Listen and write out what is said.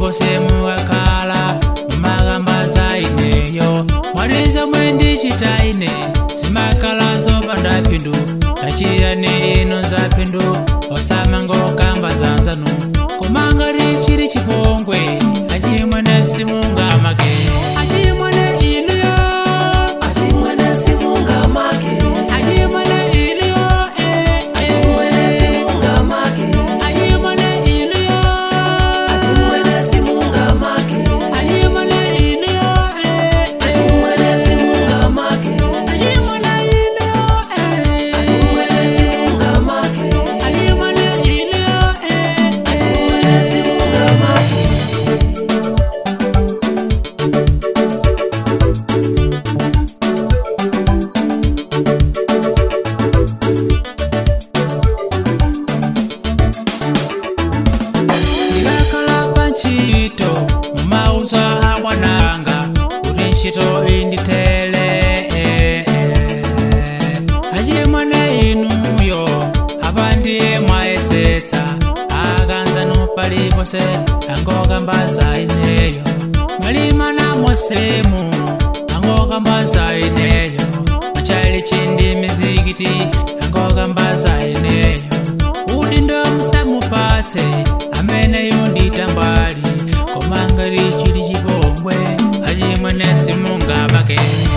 palipose mukakhala mumakamba za ineyo mwaliza mwe ndichita ine zimakhala zopanda phindu tachirani ino za phindu osamangokamba zanzanu kumangati chili chipongwe achimwene simungamake achimwene inuyo achimwene simungamake achimwene inuyo eh, eh. achimwene simungamake achimwene inuyo achimwene simungamake achimwene inuyo eh, eh. achimwene simungamake achimwene inuyo eh. achimwene simungamake achimwene inuyo eh, eh. achimwene simungamake ndikakhala pa ntchito mumauza abwananga kuti ntchito inditele achimwene inuyo apa ndiye mwayesetsa akanzanu palipose angokamba za ineyo mwalimana mwasemu angokamba za ineyo machali chindi mizikiti angokamba za ineyo kuti ndo musamupatse amene yundita mbali komangati chili chipongwe achimwene simungamake